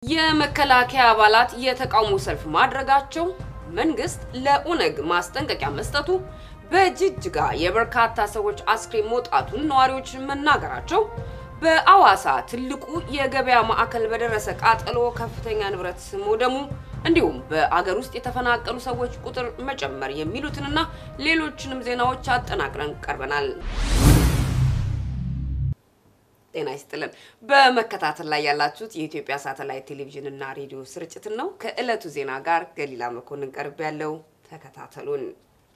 የመከላከያ አባላት የተቃውሞ ሰልፍ ማድረጋቸው፣ መንግስት ለኦነግ ማስጠንቀቂያ መስጠቱ፣ በጅጅጋ የበርካታ ሰዎች አስክሬን መውጣቱን ነዋሪዎች መናገራቸው፣ በአዋሳ ትልቁ የገበያ ማዕከል በደረሰ ቃጠሎ ከፍተኛ ንብረት መውደሙ እንዲሁም በአገር ውስጥ የተፈናቀሉ ሰዎች ቁጥር መጨመር የሚሉትንና ሌሎችንም ዜናዎች አጠናቅረን ቀርበናል። ጤና ይስጥልን። በመከታተል ላይ ያላችሁት የኢትዮጵያ ሳተላይት ቴሌቪዥን እና ሬዲዮ ስርጭትን ነው። ከዕለቱ ዜና ጋር ገሊላ መኮንን ቀርብ ያለው ተከታተሉን።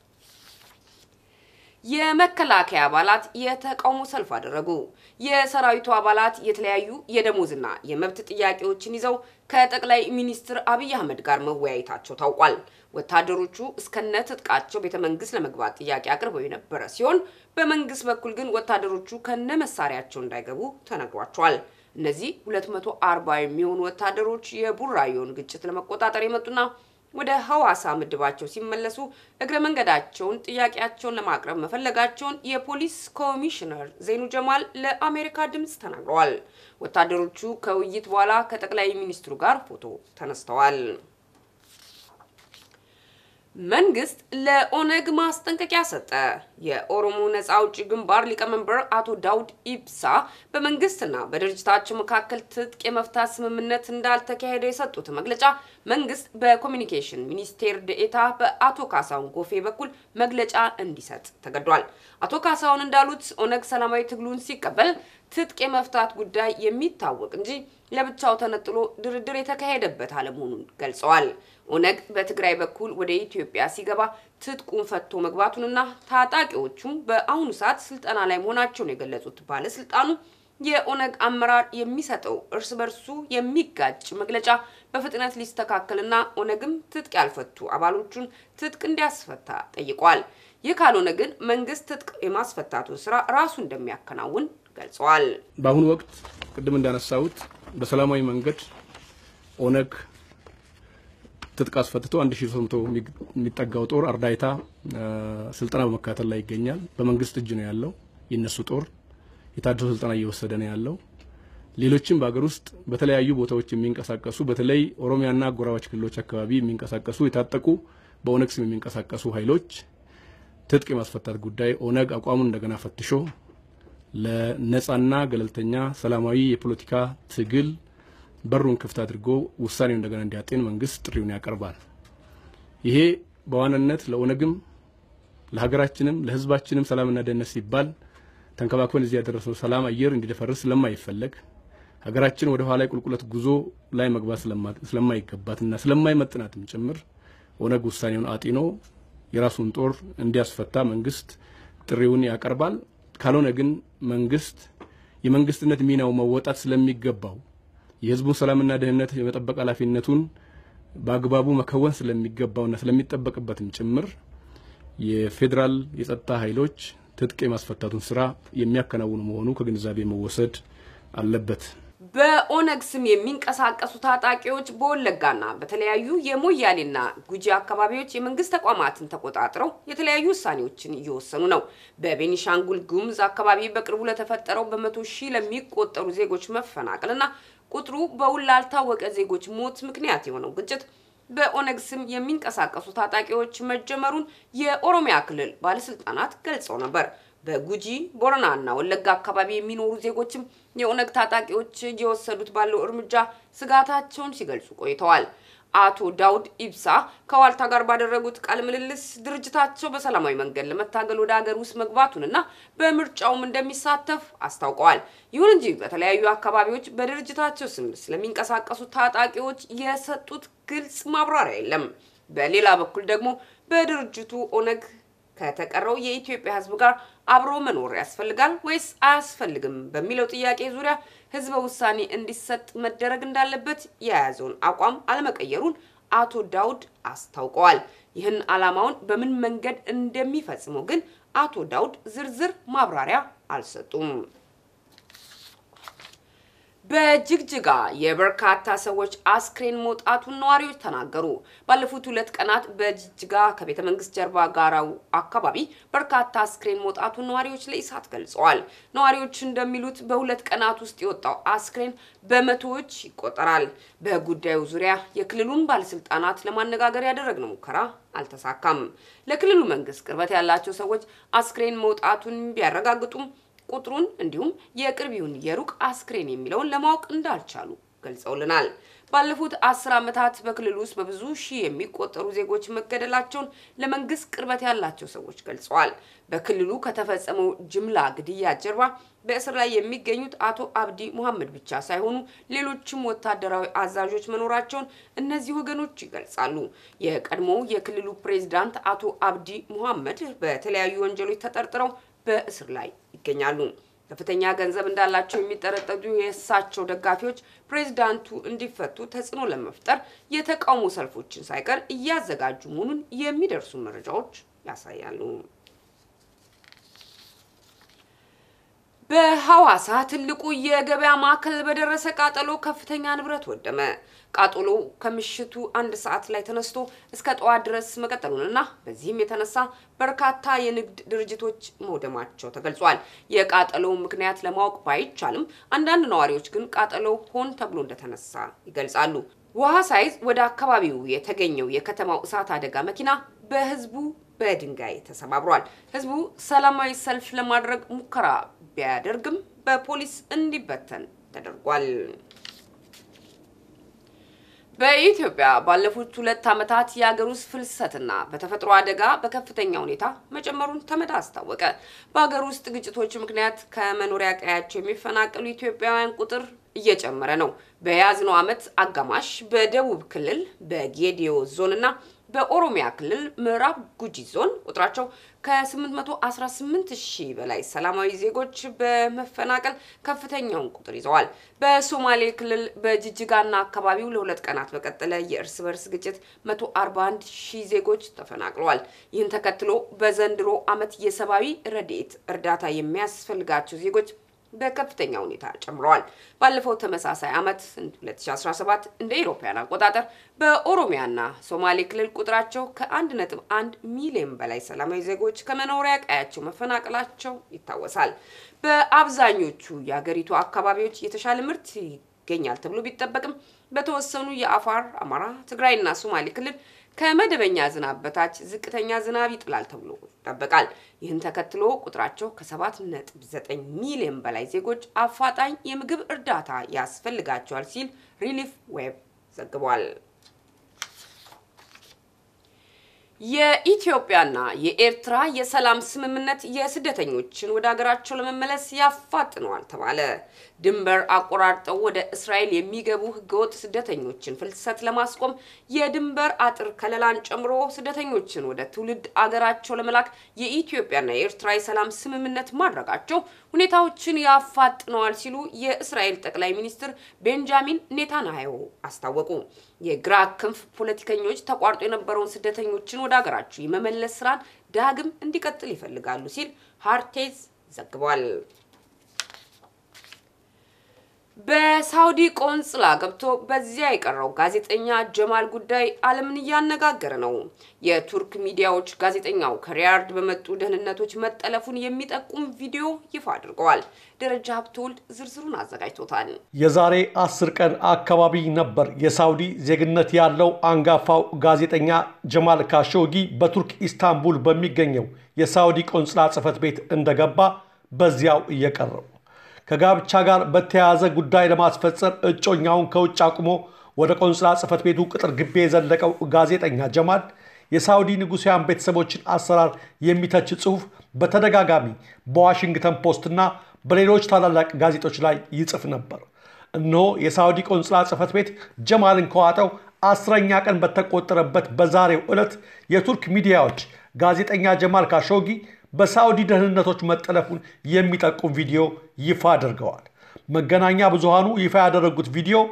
የመከላከያ አባላት የተቃውሞ ሰልፍ አደረጉ። የሰራዊቱ አባላት የተለያዩ የደሞዝና የመብት ጥያቄዎችን ይዘው ከጠቅላይ ሚኒስትር አብይ አህመድ ጋር መወያየታቸው ታውቋል። ወታደሮቹ እስከነ ትጥቃቸው ቤተ መንግስት ለመግባት ጥያቄ አቅርበው የነበረ ሲሆን በመንግስት በኩል ግን ወታደሮቹ ከነ መሳሪያቸው እንዳይገቡ ተነግሯቸዋል። እነዚህ 240 የሚሆኑ ወታደሮች የቡራዮን ግጭት ለመቆጣጠር የመጡና ወደ ሐዋሳ ምድባቸው ሲመለሱ እግረ መንገዳቸውን ጥያቄያቸውን ለማቅረብ መፈለጋቸውን የፖሊስ ኮሚሽነር ዜኑ ጀማል ለአሜሪካ ድምፅ ተናግረዋል። ወታደሮቹ ከውይይት በኋላ ከጠቅላይ ሚኒስትሩ ጋር ፎቶ ተነስተዋል። መንግስት ለኦነግ ማስጠንቀቂያ ሰጠ። የኦሮሞ ነጻ አውጪ ግንባር ሊቀመንበር አቶ ዳውድ ኢብሳ በመንግስትና በድርጅታቸው መካከል ትጥቅ የመፍታት ስምምነት እንዳልተካሄደ የሰጡት መግለጫ መንግስት በኮሚኒኬሽን ሚኒስቴር ደኤታ በአቶ ካሳሁን ጎፌ በኩል መግለጫ እንዲሰጥ ተገዷል። አቶ ካሳሁን እንዳሉት ኦነግ ሰላማዊ ትግሉን ሲቀበል ትጥቅ የመፍታት ጉዳይ የሚታወቅ እንጂ ለብቻው ተነጥሎ ድርድር የተካሄደበት አለመሆኑን ገልጸዋል። ኦነግ በትግራይ በኩል ወደ ኢትዮጵያ ሲገባ ትጥቁን ፈቶ መግባቱንና ታጣቂዎቹም በአሁኑ ሰዓት ስልጠና ላይ መሆናቸውን የገለጹት ባለስልጣኑ የኦነግ አመራር የሚሰጠው እርስ በርሱ የሚጋጭ መግለጫ በፍጥነት ሊስተካከልና ኦነግም ትጥቅ ያልፈቱ አባሎቹን ትጥቅ እንዲያስፈታ ጠይቋል። ይህ ካልሆነ ግን መንግስት ትጥቅ የማስፈታቱን ስራ ራሱ እንደሚያከናውን ገልጸዋል። በአሁኑ ወቅት ቅድም እንዳነሳሁት በሰላማዊ መንገድ ኦነግ ትጥቅ አስፈትቶ 1300 የሚጠጋው ጦር አርዳይታ ስልጠና በመካተል ላይ ይገኛል። በመንግስት እጅ ነው ያለው። የነሱ ጦር የታደሰ ስልጠና እየወሰደ ነው ያለው። ሌሎችም በሀገር ውስጥ በተለያዩ ቦታዎች የሚንቀሳቀሱ በተለይ ኦሮሚያና አጎራባች ክልሎች አካባቢ የሚንቀሳቀሱ የታጠቁ በኦነግ ስም የሚንቀሳቀሱ ኃይሎች ትጥቅ የማስፈታት ጉዳይ ኦነግ አቋሙን እንደገና ፈትሾ ለነጻና ገለልተኛ ሰላማዊ የፖለቲካ ትግል በሩን ክፍት አድርጎ ውሳኔው እንደገና እንዲያጤን መንግስት ጥሪውን ያቀርባል። ይሄ በዋናነት ለኦነግም ለሀገራችንም ለሕዝባችንም ሰላምና ደህንነት ሲባል ተንከባክበን እዚህ ያደረሰው ሰላም አየር እንዲደፈርስ ስለማይፈለግ ሀገራችን ወደ ኋላ ቁልቁለት ጉዞ ላይ መግባት ስለማይገባትና ስለማይመጥናትም ጭምር ኦነግ ውሳኔውን አጢኖ የራሱን ጦር እንዲያስፈታ መንግስት ጥሪውን ያቀርባል። ካልሆነ ግን መንግስት የመንግስትነት ሚናው መወጣት ስለሚገባው የህዝቡን ሰላምና ደህንነት የመጠበቅ ኃላፊነቱን በአግባቡ መከወን ስለሚገባውና ስለሚጠበቅበትም ጭምር የፌዴራል የጸጥታ ኃይሎች ትጥቅ የማስፈታቱን ስራ የሚያከናውኑ መሆኑ ከግንዛቤ መወሰድ አለበት። በኦነግ ስም የሚንቀሳቀሱ ታጣቂዎች በወለጋና በተለያዩ የሞያሌና ጉጂ አካባቢዎች የመንግስት ተቋማትን ተቆጣጥረው የተለያዩ ውሳኔዎችን እየወሰኑ ነው። በቤኒሻንጉል ጉሙዝ አካባቢ በቅርቡ ለተፈጠረው በመቶ ሺህ ለሚቆጠሩ ዜጎች መፈናቀልና ቁጥሩ በውል ላልታወቀ ዜጎች ሞት ምክንያት የሆነው ግጭት በኦነግ ስም የሚንቀሳቀሱ ታጣቂዎች መጀመሩን የኦሮሚያ ክልል ባለስልጣናት ገልጸው ነበር። በጉጂ ቦረና እና ወለጋ አካባቢ የሚኖሩ ዜጎችም የኦነግ ታጣቂዎች እየወሰዱት ባለው እርምጃ ስጋታቸውን ሲገልጹ ቆይተዋል። አቶ ዳውድ ኢብሳ ከዋልታ ጋር ባደረጉት ቃለ ምልልስ ድርጅታቸው በሰላማዊ መንገድ ለመታገል ወደ ሀገር ውስጥ መግባቱንና በምርጫውም እንደሚሳተፍ አስታውቀዋል። ይሁን እንጂ በተለያዩ አካባቢዎች በድርጅታቸው ስም ስለሚንቀሳቀሱ ታጣቂዎች የሰጡት ግልጽ ማብራሪያ የለም። በሌላ በኩል ደግሞ በድርጅቱ ኦነግ ከተቀረው የኢትዮጵያ ሕዝብ ጋር አብሮ መኖር ያስፈልጋል ወይስ አያስፈልግም በሚለው ጥያቄ ዙሪያ ህዝበ ውሳኔ እንዲሰጥ መደረግ እንዳለበት የያዘውን አቋም አለመቀየሩን አቶ ዳውድ አስታውቀዋል። ይህን ዓላማውን በምን መንገድ እንደሚፈጽመው ግን አቶ ዳውድ ዝርዝር ማብራሪያ አልሰጡም። በጅግጅጋ የበርካታ ሰዎች አስክሬን መውጣቱን ነዋሪዎች ተናገሩ። ባለፉት ሁለት ቀናት በጅግጅጋ ከቤተ መንግስት ጀርባ ጋራው አካባቢ በርካታ አስክሬን መውጣቱን ነዋሪዎች ለኢሳት ገልጸዋል። ነዋሪዎች እንደሚሉት በሁለት ቀናት ውስጥ የወጣው አስክሬን በመቶዎች ይቆጠራል። በጉዳዩ ዙሪያ የክልሉን ባለስልጣናት ለማነጋገር ያደረግነው ሙከራ አልተሳካም። ለክልሉ መንግስት ቅርበት ያላቸው ሰዎች አስክሬን መውጣቱን ቢያረጋግጡም ቁጥሩን እንዲሁም የቅርብ ይሁን የሩቅ አስክሬን የሚለውን ለማወቅ እንዳልቻሉ ገልጸውልናል። ባለፉት አስር ዓመታት በክልሉ ውስጥ በብዙ ሺህ የሚቆጠሩ ዜጎች መገደላቸውን ለመንግስት ቅርበት ያላቸው ሰዎች ገልጸዋል። በክልሉ ከተፈጸመው ጅምላ ግድያ ጀርባ በእስር ላይ የሚገኙት አቶ አብዲ ሙሐመድ ብቻ ሳይሆኑ ሌሎችም ወታደራዊ አዛዦች መኖራቸውን እነዚህ ወገኖች ይገልጻሉ። የቀድሞው የክልሉ ፕሬዝዳንት አቶ አብዲ ሙሐመድ በተለያዩ ወንጀሎች ተጠርጥረው በእስር ላይ ይገኛሉ። ከፍተኛ ገንዘብ እንዳላቸው የሚጠረጠሩ የእሳቸው ደጋፊዎች ፕሬዝዳንቱ እንዲፈቱ ተጽዕኖ ለመፍጠር የተቃውሞ ሰልፎችን ሳይቀር እያዘጋጁ መሆኑን የሚደርሱ መረጃዎች ያሳያሉ። በሐዋሳ ትልቁ የገበያ ማዕከል በደረሰ ቃጠሎ ከፍተኛ ንብረት ወደመ። ቃጠሎ ከምሽቱ አንድ ሰዓት ላይ ተነስቶ እስከ ጠዋት ድረስ መቀጠሉንና በዚህም የተነሳ በርካታ የንግድ ድርጅቶች መውደማቸው ተገልጿል። የቃጠሎው ምክንያት ለማወቅ ባይቻልም አንዳንድ ነዋሪዎች ግን ቃጠሎው ሆን ተብሎ እንደተነሳ ይገልጻሉ። ውሃ ሳይዝ ወደ አካባቢው የተገኘው የከተማው እሳት አደጋ መኪና በህዝቡ በድንጋይ ተሰባብሯል። ህዝቡ ሰላማዊ ሰልፍ ለማድረግ ሙከራ ቢያደርግም በፖሊስ እንዲበተን ተደርጓል። በኢትዮጵያ ባለፉት ሁለት ዓመታት የሀገር ውስጥ ፍልሰትና በተፈጥሮ አደጋ በከፍተኛ ሁኔታ መጨመሩን ተመድ አስታወቀ። በሀገር ውስጥ ግጭቶች ምክንያት ከመኖሪያ ቀያቸው የሚፈናቀሉ ኢትዮጵያውያን ቁጥር እየጨመረ ነው። በያዝነው ዓመት አጋማሽ በደቡብ ክልል በጌዲዮ ዞንና በኦሮሚያ ክልል ምዕራብ ጉጂ ዞን ቁጥራቸው ከ818 ሺህ በላይ ሰላማዊ ዜጎች በመፈናቀል ከፍተኛውን ቁጥር ይዘዋል። በሶማሌ ክልል በጅጅጋና አካባቢው ለሁለት ቀናት በቀጠለ የእርስ በርስ ግጭት 141 ሺህ ዜጎች ተፈናቅለዋል። ይህን ተከትሎ በዘንድሮ ዓመት የሰብአዊ ረድኤት እርዳታ የሚያስፈልጋቸው ዜጎች በከፍተኛ ሁኔታ ጨምረዋል። ባለፈው ተመሳሳይ ዓመት 2017 እንደ ኢሮፓያን አቆጣጠር በኦሮሚያና ሶማሌ ክልል ቁጥራቸው ከ1.1 ሚሊዮን በላይ ሰላማዊ ዜጎች ከመኖሪያ ቀያቸው መፈናቀላቸው ይታወሳል። በአብዛኞቹ የሀገሪቱ አካባቢዎች የተሻለ ምርት ይገኛል ተብሎ ቢጠበቅም በተወሰኑ የአፋር፣ አማራ፣ ትግራይና ሶማሌ ክልል ከመደበኛ ዝናብ በታች ዝቅተኛ ዝናብ ይጥላል ተብሎ ይጠበቃል። ይህን ተከትሎ ቁጥራቸው ከ7.9 ሚሊዮን በላይ ዜጎች አፋጣኝ የምግብ እርዳታ ያስፈልጋቸዋል ሲል ሪሊፍ ዌብ ዘግቧል። የኢትዮጵያና የኤርትራ የሰላም ስምምነት የስደተኞችን ወደ ሀገራቸው ለመመለስ ያፋጥነዋል ተባለ። ድንበር አቆራርጠው ወደ እስራኤል የሚገቡ ህገወጥ ስደተኞችን ፍልሰት ለማስቆም የድንበር አጥር ከለላን ጨምሮ ስደተኞችን ወደ ትውልድ አገራቸው ለመላክ የኢትዮጵያና የኤርትራ የሰላም ስምምነት ማድረጋቸው ሁኔታዎችን ያፋጥነዋል ሲሉ የእስራኤል ጠቅላይ ሚኒስትር ቤንጃሚን ኔታንያሁ አስታወቁ። የግራ ክንፍ ፖለቲከኞች ተቋርጦ የነበረውን ስደተኞችን ወደ ሀገራቸው የመመለስ ስራን ዳግም እንዲቀጥል ይፈልጋሉ ሲል ሃርቴዝ ዘግቧል። በሳውዲ ቆንጽላ ገብቶ በዚያ የቀረው ጋዜጠኛ ጀማል ጉዳይ ዓለምን እያነጋገረ ነው። የቱርክ ሚዲያዎች ጋዜጠኛው ከሪያድ በመጡ ደህንነቶች መጠለፉን የሚጠቁም ቪዲዮ ይፋ አድርገዋል። ደረጃ ሀብተወልድ ዝርዝሩን አዘጋጅቶታል። የዛሬ አስር ቀን አካባቢ ነበር የሳውዲ ዜግነት ያለው አንጋፋው ጋዜጠኛ ጀማል ካሾጊ በቱርክ ኢስታንቡል በሚገኘው የሳውዲ ቆንጽላ ጽሕፈት ቤት እንደገባ በዚያው እየቀረው ከጋብቻ ጋር በተያያዘ ጉዳይ ለማስፈጸም እጮኛውን ከውጭ አቁሞ ወደ ቆንስላ ጽሕፈት ቤቱ ቅጥር ግቢ የዘለቀው ጋዜጠኛ ጀማል የሳውዲ ንጉሳውያን ቤተሰቦችን አሰራር የሚተች ጽሑፍ በተደጋጋሚ በዋሽንግተን ፖስትና በሌሎች ታላላቅ ጋዜጦች ላይ ይጽፍ ነበር። እነሆ የሳውዲ ቆንስላ ጽሕፈት ቤት ጀማልን ከዋጠው አስረኛ ቀን በተቆጠረበት በዛሬው ዕለት የቱርክ ሚዲያዎች ጋዜጠኛ ጀማል ካሾጊ በሳውዲ ደህንነቶች መጠለፉን የሚጠቁም ቪዲዮ ይፋ አድርገዋል። መገናኛ ብዙሃኑ ይፋ ያደረጉት ቪዲዮ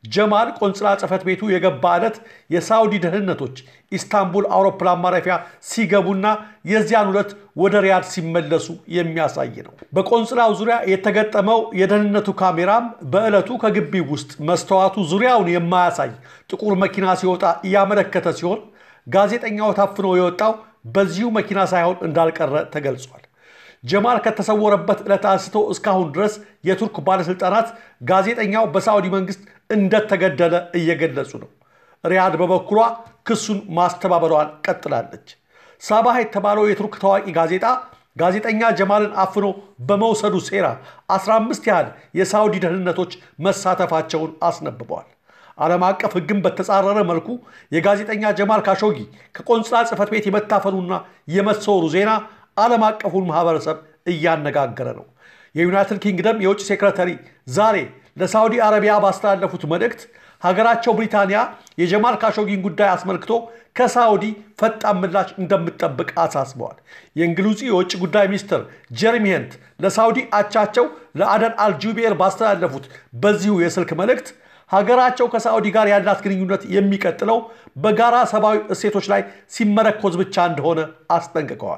ጀማል ቆንጽላ ጽሕፈት ቤቱ የገባ ዕለት የሳውዲ ደህንነቶች ኢስታንቡል አውሮፕላን ማረፊያ ሲገቡና የዚያን ዕለት ወደ ሪያድ ሲመለሱ የሚያሳይ ነው። በቆንጽላው ዙሪያ የተገጠመው የደህንነቱ ካሜራም በዕለቱ ከግቢ ውስጥ መስተዋቱ ዙሪያውን የማያሳይ ጥቁር መኪና ሲወጣ እያመለከተ ሲሆን ጋዜጠኛው ታፍኖ የወጣው በዚሁ መኪና ሳይሆን እንዳልቀረ ተገልጿል። ጀማል ከተሰወረበት ዕለት አንስቶ እስካሁን ድረስ የቱርክ ባለሥልጣናት ጋዜጠኛው በሳዑዲ መንግስት እንደተገደለ እየገለጹ ነው። ሪያድ በበኩሏ ክሱን ማስተባበሏን ቀጥላለች። ሳባህ የተባለው የቱርክ ታዋቂ ጋዜጣ ጋዜጠኛ ጀማልን አፍኖ በመውሰዱ ሴራ 15 ያህል የሳዑዲ ደህንነቶች መሳተፋቸውን አስነብበዋል። ዓለም አቀፍ ሕግን በተጻረረ መልኩ የጋዜጠኛ ጀማል ካሾጊ ከቆንጽላ ጽሕፈት ቤት የመታፈኑና የመሰወሩ ዜና ዓለም አቀፉን ማህበረሰብ እያነጋገረ ነው። የዩናይትድ ኪንግደም የውጭ ሴክሬታሪ ዛሬ ለሳዑዲ አረቢያ ባስተላለፉት መልእክት ሀገራቸው ብሪታንያ የጀማል ካሾጊን ጉዳይ አስመልክቶ ከሳዑዲ ፈጣን ምላሽ እንደምትጠብቅ አሳስበዋል። የእንግሊዙ የውጭ ጉዳይ ሚኒስትር ጀርሚ ሄንት ለሳዑዲ አቻቸው ለአደን አልጁቤር ባስተላለፉት በዚሁ የስልክ መልእክት ሀገራቸው ከሳዑዲ ጋር ያላት ግንኙነት የሚቀጥለው በጋራ ሰብአዊ እሴቶች ላይ ሲመረኮዝ ብቻ እንደሆነ አስጠንቅቀዋል።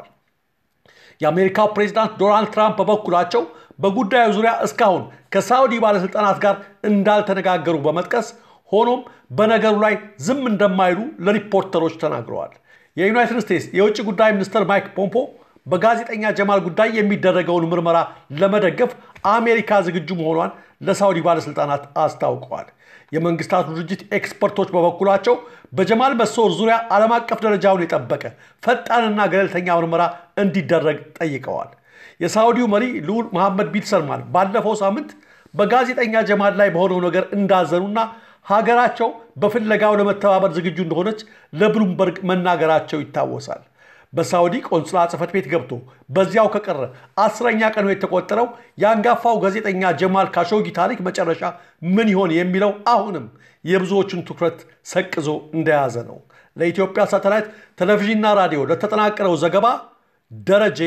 የአሜሪካው ፕሬዚዳንት ዶናልድ ትራምፕ በበኩላቸው በጉዳዩ ዙሪያ እስካሁን ከሳዑዲ ባለሥልጣናት ጋር እንዳልተነጋገሩ በመጥቀስ ሆኖም በነገሩ ላይ ዝም እንደማይሉ ለሪፖርተሮች ተናግረዋል። የዩናይትድ ስቴትስ የውጭ ጉዳይ ሚኒስትር ማይክ ፖምፖ በጋዜጠኛ ጀማል ጉዳይ የሚደረገውን ምርመራ ለመደገፍ አሜሪካ ዝግጁ መሆኗን ለሳዑዲ ባለሥልጣናት አስታውቀዋል። የመንግስታቱ ድርጅት ኤክስፐርቶች በበኩላቸው በጀማል መሰወር ዙሪያ ዓለም አቀፍ ደረጃውን የጠበቀ ፈጣንና ገለልተኛ ምርመራ እንዲደረግ ጠይቀዋል። የሳዑዲው መሪ ልዑል መሐመድ ቢን ሰልማን ባለፈው ሳምንት በጋዜጠኛ ጀማል ላይ በሆነው ነገር እንዳዘኑና ሀገራቸው በፍለጋው ለመተባበር ዝግጁ እንደሆነች ለብሉምበርግ መናገራቸው ይታወሳል። በሳዑዲ ቆንስላ ጽሕፈት ቤት ገብቶ በዚያው ከቀረ አስረኛ ቀኑ የተቆጠረው የአንጋፋው ጋዜጠኛ ጀማል ካሾጊ ታሪክ መጨረሻ ምን ይሆን የሚለው አሁንም የብዙዎቹን ትኩረት ሰቅዞ እንደያዘ ነው። ለኢትዮጵያ ሳተላይት ቴሌቪዥንና ራዲዮ ለተጠናቀረው ዘገባ ደረጄ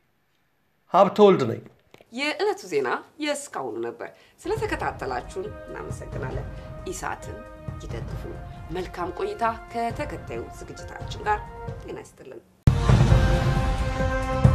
ሀብተወልድ ነኝ። የዕለቱ ዜና የእስካሁኑ ነበር። ስለተከታተላችሁን እናመሰግናለን። ኢሳትን ይደግፉ። መልካም ቆይታ ከተከታዩ ዝግጅታችን ጋር ጤና ይስጥልን።